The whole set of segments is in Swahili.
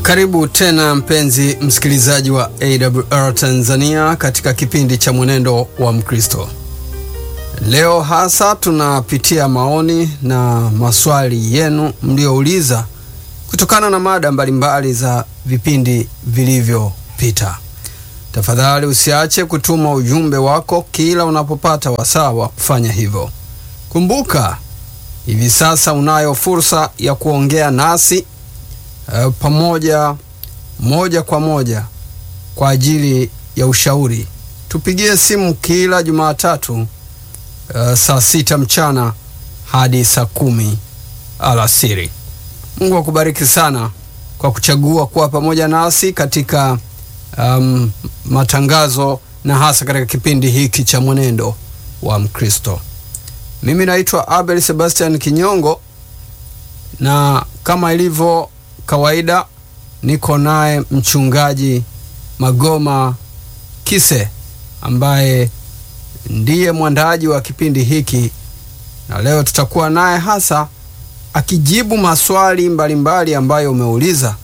Karibu tena mpenzi msikilizaji wa AWR Tanzania katika kipindi cha Mwenendo wa Mkristo. Leo hasa tunapitia maoni na maswali yenu mliouliza kutokana na mada mbalimbali za vipindi vilivyopita. Tafadhali usiache kutuma ujumbe wako kila unapopata wasaa wa kufanya hivyo. Kumbuka, hivi sasa unayo fursa ya kuongea nasi uh, pamoja moja kwa moja kwa ajili ya ushauri. Tupigie simu kila Jumatatu uh, saa sita mchana hadi saa kumi alasiri. Mungu akubariki sana kwa kuchagua kuwa pamoja nasi katika um, matangazo na hasa katika kipindi hiki cha mwenendo wa Mkristo. Mimi naitwa Abel Sebastian Kinyongo, na kama ilivyo kawaida niko naye mchungaji Magoma Kise ambaye ndiye mwandaji wa kipindi hiki, na leo tutakuwa naye hasa akijibu maswali mbalimbali mbali ambayo umeuliza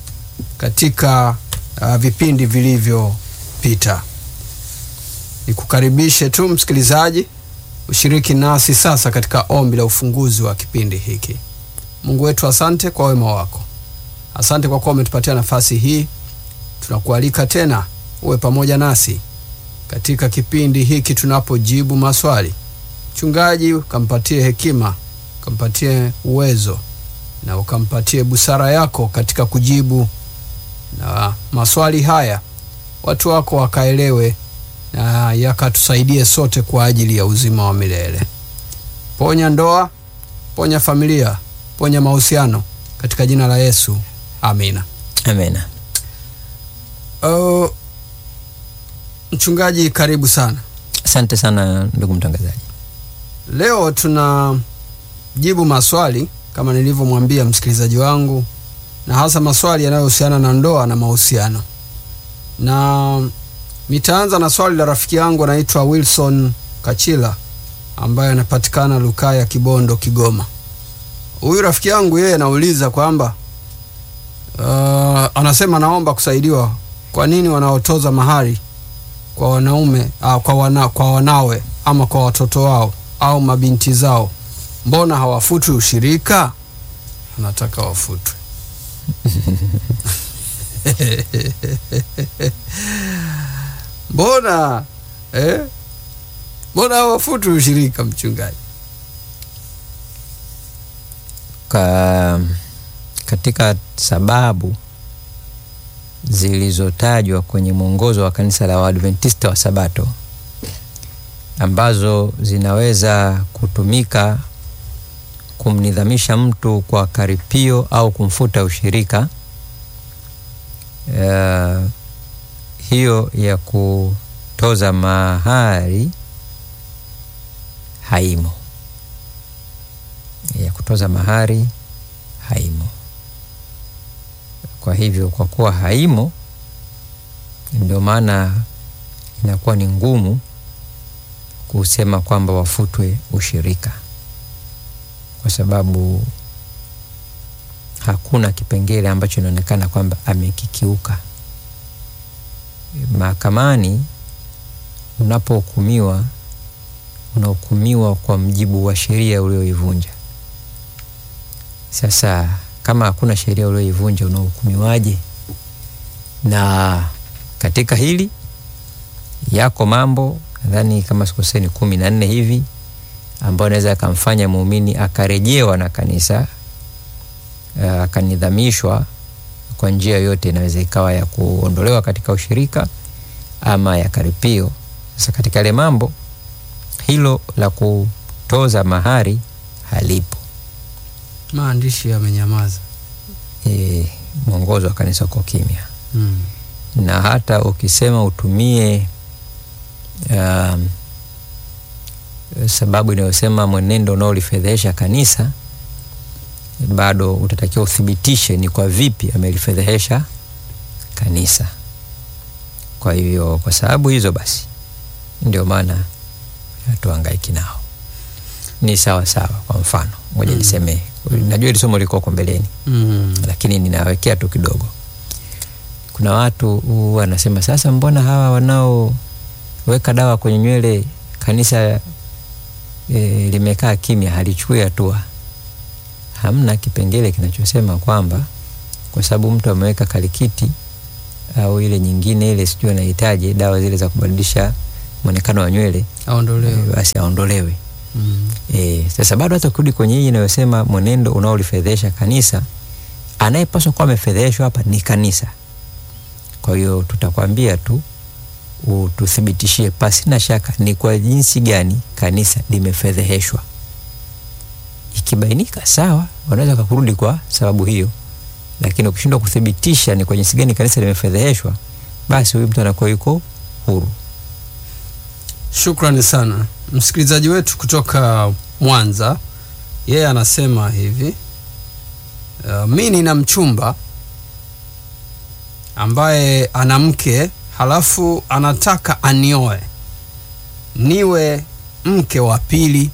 katika uh, vipindi vilivyopita. Nikukaribishe tu msikilizaji ushiriki nasi sasa katika ombi la ufunguzi wa kipindi hiki. Mungu wetu, asante kwa wema wako, asante kwa kuwa umetupatia nafasi hii. Tunakualika tena uwe pamoja nasi katika kipindi hiki tunapojibu maswali. Mchungaji, ukampatie hekima, ukampatie uwezo na ukampatie busara yako katika kujibu na maswali haya, watu wako wakaelewe na yakatusaidie sote kwa ajili ya uzima wa milele. Ponya ndoa, ponya familia, ponya mahusiano katika jina la Yesu, amina. Amina. Uh, mchungaji, karibu sana. Asante sana ndugu mtangazaji. Leo tunajibu maswali kama nilivyomwambia msikilizaji wangu, na hasa maswali yanayohusiana na ndoa na mahusiano, na nitaanza na swali la rafiki yangu anaitwa Wilson Kachila ambaye anapatikana Lukaya, Kibondo, Kigoma. Huyu rafiki yangu yeye anauliza kwamba uh, anasema naomba kusaidiwa, kwa nini wanaotoza mahari kwa wanaume uh, kwa, wana, kwa wanawe ama kwa watoto wao au mabinti zao, mbona hawafutwi ushirika? Anataka wafutwe mbona eh? mbona hawafutwi ushirika, mchungaji? Ka, katika sababu zilizotajwa kwenye mwongozo wa kanisa la Waadventista wa Sabato ambazo zinaweza kutumika kumnidhamisha mtu kwa karipio au kumfuta ushirika, uh, hiyo ya kutoza mahari haimo, ya kutoza mahari haimo. Kwa hivyo, kwa kuwa haimo, ndio maana inakuwa ni ngumu kusema kwamba wafutwe ushirika, kwa sababu hakuna kipengele ambacho inaonekana kwamba amekikiuka. Mahakamani unapohukumiwa, unahukumiwa kwa mjibu wa sheria ulioivunja. Sasa kama hakuna sheria ulioivunja, unahukumiwaje? Na katika hili yako mambo nadhani kama sikoseni kumi na nne hivi ambayo anaweza akamfanya muumini akarejewa na kanisa akanidhamishwa kwa njia yoyote, inaweza ikawa ya kuondolewa katika ushirika ama ya karipio. Sasa katika yale mambo, hilo la kutoza mahari halipo, Maandishi yamenyamaza. e, mwongozo wa kanisa uko kimya mm. na hata ukisema utumie um, sababu inayosema mwenendo unaolifedhehesha kanisa, bado utatakiwa uthibitishe ni kwa vipi amelifedhehesha kanisa. Kwa hivyo, kwa sababu hizo basi, ndio maana hatuhangaiki nao. Ni sawa sawa. Kwa mfano moja Mm. niseme, najua hili somo liko huko mbeleni, Mm. lakini ninawekea tu kidogo. kuna watu uh, wanasema sasa, mbona hawa wanaoweka dawa kwenye nywele kanisa e, limekaa kimya, halichukui hatua. Hamna kipengele kinachosema kwamba kwa sababu mtu ameweka kalikiti au ile nyingine ile sijui anahitaji dawa zile za kubadilisha mwonekano wa nywele aondolewe. e, basi aondolewe. Mm. E, sasa bado hata kurudi kwenye hii inayosema mwenendo unaolifedhesha kanisa, anayepaswa kuwa amefedheshwa hapa ni kanisa. Kwa hiyo tutakwambia tu ututhibitishie pasi na shaka ni kwa jinsi gani kanisa limefedheheshwa. Ikibainika sawa, wanaweza kakurudi kwa sababu hiyo, lakini ukishindwa kuthibitisha ni kwa jinsi gani kanisa limefedheheshwa, basi huyu mtu anakuwa yuko huru. Shukrani sana msikilizaji wetu kutoka Mwanza. Yeye anasema hivi uh, mi nina mchumba ambaye ana mke halafu anataka anioe niwe mke wa pili,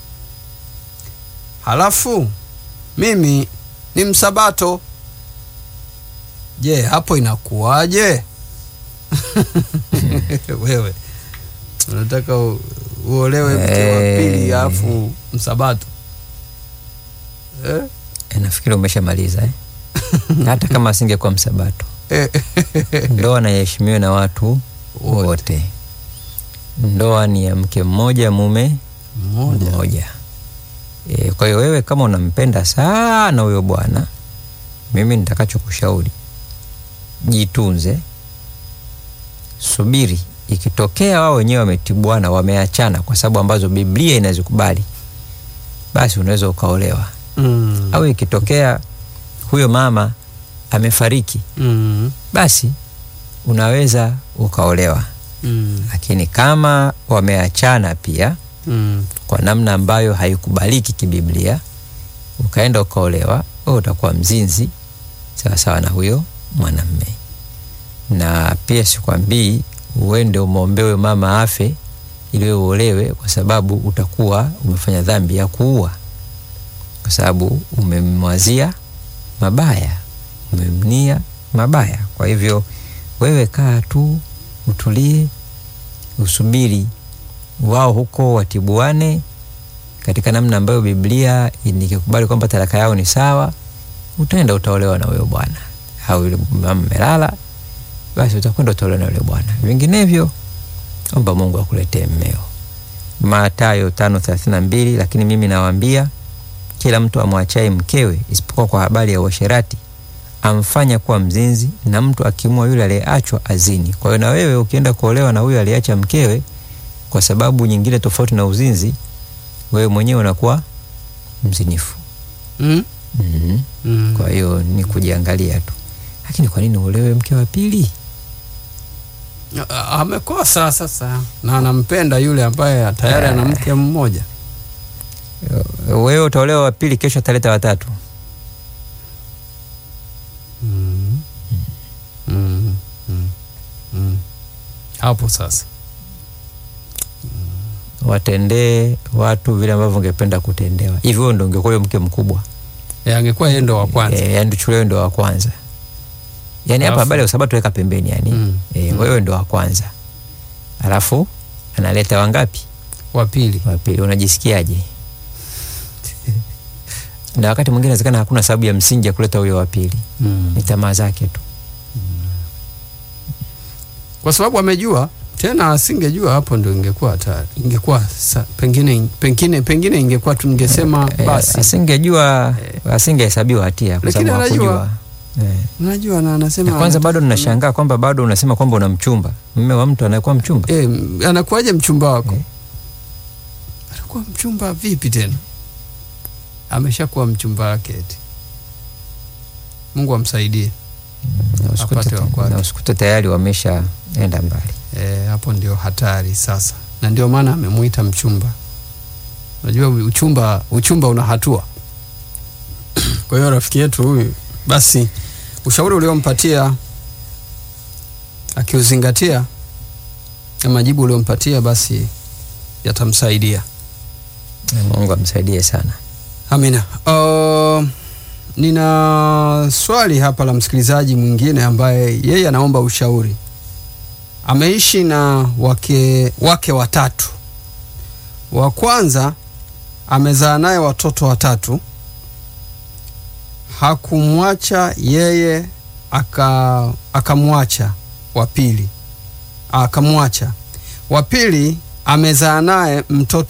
halafu mimi ni msabato. Je, hapo inakuwaje? Wewe unataka u- uolewe mke wa pili Eh. alafu msabato eh? E, nafikiri umeshamaliza eh? hata kama asingekuwa msabato Eh, ndoa naheshimiwe na watu Wote. wote. Ndoa ni ya mke mmoja mume Mmoja. mmoja. E, kwa hiyo wewe kama unampenda sana huyo bwana, mimi nitakachokushauri jitunze, subiri. Ikitokea wao wenyewe wametibuana, wameachana kwa sababu ambazo Biblia inazikubali, basi unaweza ukaolewa. Mm. Au ikitokea huyo mama amefariki, Mm. basi unaweza ukaolewa. Mm. Lakini kama wameachana pia Mm. kwa namna ambayo haikubaliki kibiblia, ukaenda ukaolewa, wewe utakuwa mzinzi sawasawa na huyo mwanamme. Na pia sikwambii uende umwombewe mama afe ili wewe uolewe, kwa sababu utakuwa umefanya dhambi ya kuua, kwa sababu umemwazia mabaya, umemnia mabaya. Kwa hivyo wewe kaa tu, utulie, usubiri wao huko watibuane katika namna ambayo Biblia nikikubali kwamba talaka yao ni sawa, utaenda utaolewa na huyo bwana, au yule mama melala, basi utakwenda utaolewa na yule bwana. Vinginevyo omba Mungu akuletee mmeo. Mathayo tano thelathini na mbili. Lakini mimi nawaambia kila mtu amwachaye mkewe isipokuwa kwa habari ya uasherati amfanya kuwa mzinzi, na mtu akimua yule aliyeachwa azini. Kwa hiyo na wewe ukienda kuolewa na huyo aliyeacha mkewe kwa sababu nyingine tofauti na uzinzi, wewe mwenyewe unakuwa mzinifu. Mm. mm Mm. Kwa hiyo ni kujiangalia tu, lakini kwa nini uolewe mke wa pili? A- amekosa sasa na anampenda yule ambaye tayari ana mke mmoja. Wewe utaolewa wa pili, kesho ataleta watatu. Mm. Mm. Mm. Mm. Hapo sasa Watendee watu vile ambavyo ungependa kutendewa. Hivi wewe ndo ungekuwa huyo mke mkubwa, e, angekuwa yeye ndo wa kwanza. e, yani tuchukulie wewe ndo wa kwanza. Yani hapa Alafu- habari ya usabato weka pembeni, yani Mm. e, Mm. wewe ndo wa kwanza, alafu analeta wangapi? Wa pili. wa pili unajisikiaje? na wakati mwingine inawezekana hakuna sababu ya msingi ya kuleta huyo wa pili, Mm. ni tamaa zake tu. Kwa sababu amejua tena, asingejua hapo ndo ingekuwa hatari, ingekuwa sa, pengine pengine pengine ingekuwa tungesema Eh, basi, asingejua asingehesabiwa hatia kwa Lakini sababu anajua. hakujua. Eh. unajua na anasema Na kwanza anataka- bado ninashangaa kwamba bado unasema kwamba una mchumba, mme wa mtu anayekuwa mchumba. Eh, anakuwaje mchumba wako? Eh. Anakuwa mchumba vipi tena? Ameshakuwa mchumba wake eti. Mungu amsaidie. Na usikute, apate wa kwake. na usikute tayari wameshaenda mbali. Eh, hapo ndio hatari sasa, na ndio maana amemuita mchumba. Unajua uchumba, uchumba una hatua. Kwa hiyo rafiki yetu huyu, basi ushauri uliompatia akiuzingatia na majibu uliompatia, basi yatamsaidia. Na Mungu amsaidie sana. Amina. Uh, nina swali hapa la msikilizaji mwingine ambaye yeye anaomba ushauri. Ameishi na wake, wake watatu. Wa kwanza amezaa naye watoto watatu, hakumwacha yeye, aka akamwacha wa pili, akamwacha wa pili amezaa naye mtoto